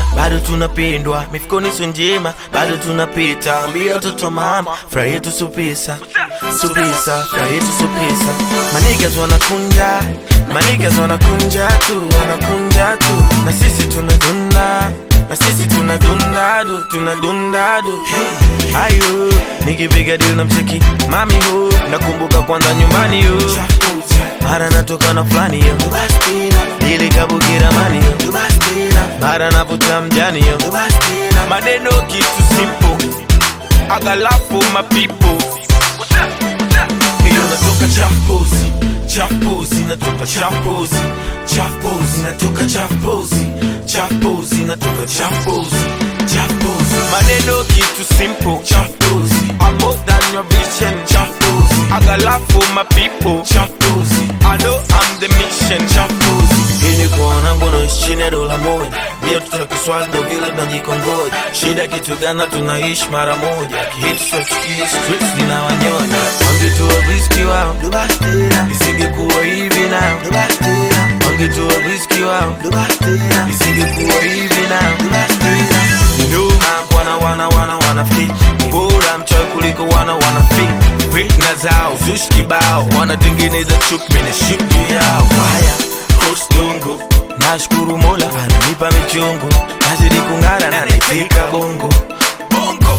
bado tunapendwa mifukoni sio njema bado tunapita ambia watoto mama furaha yetu supisa supisa furaha yetu supisa manigas wanakunja manigas wanakunja tu wanakunja tu na sisi tunadunda na sisi tunadunda du tunadunda du ayo nikipiga dili na mcheki mami hu nakumbuka kwanza nyumbani yo mara natoka na fulani yo ili kabukira mani yo mara navuta mjani yo maneno kitu simple agalafu mapipo hiyo natoka champozi champozi natoka champozi champozi natoka champozi champozi natoka champozi champozi maneno kitu simple champozi I'm more than your vision champozi agalafu mapipo champozi I know I'm the mission champozi ili kuona ngono chini ya dola moja ndio tuna kiswali ndo vile tunajikongoja shida kitu gani tunaishi mara moja kihitu sochukia streets zinawanyonya wangetua riski wao isingekuwa hivi nao wangetua riski wao isingekuwa hivi nao nyuma wana wana wana wana fit bora mchoyo kuliko wana wana fit fitna zao zushi kibao wanatengeneza chuki mene shuki yao haya kostungu nashukuru mola ananipa michungu nazidi kung'ara na naifika bongo bongo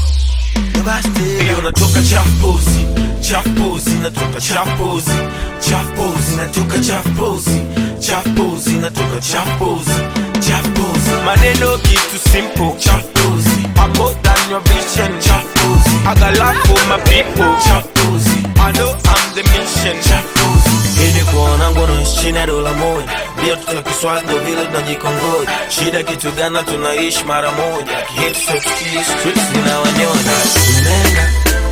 hiyo natoka champozi champozi natoka champozi champozi natoka champozi champozi natoka champozi champozi maneno kitu simple champozi I'm more than your vision champozi I got love for my people champozi I know I'm the mission champozi ili kuona ngono chini ya dola moja ndio tuna kiswali ndo vile tunajikongoja shida kitu gani tunaishi mara moja kihitu sotukia streets zinawanyonya Nenga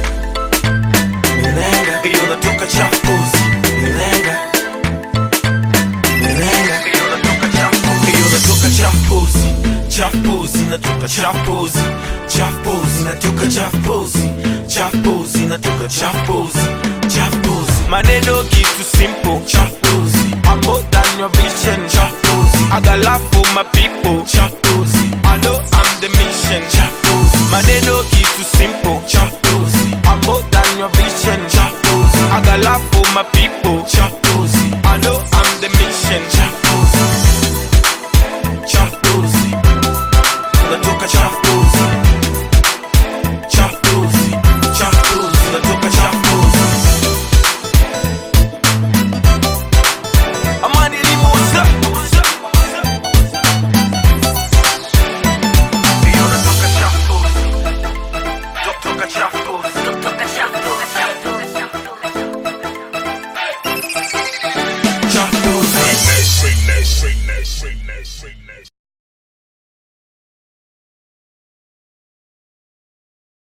Nenga hiyo natoka champozi Nenga Nenga hiyo natoka champozi hiyo natoka champozi champozi natoka champozi champozi natoka champozi champozi natoka champozi champozi maneno kitu simple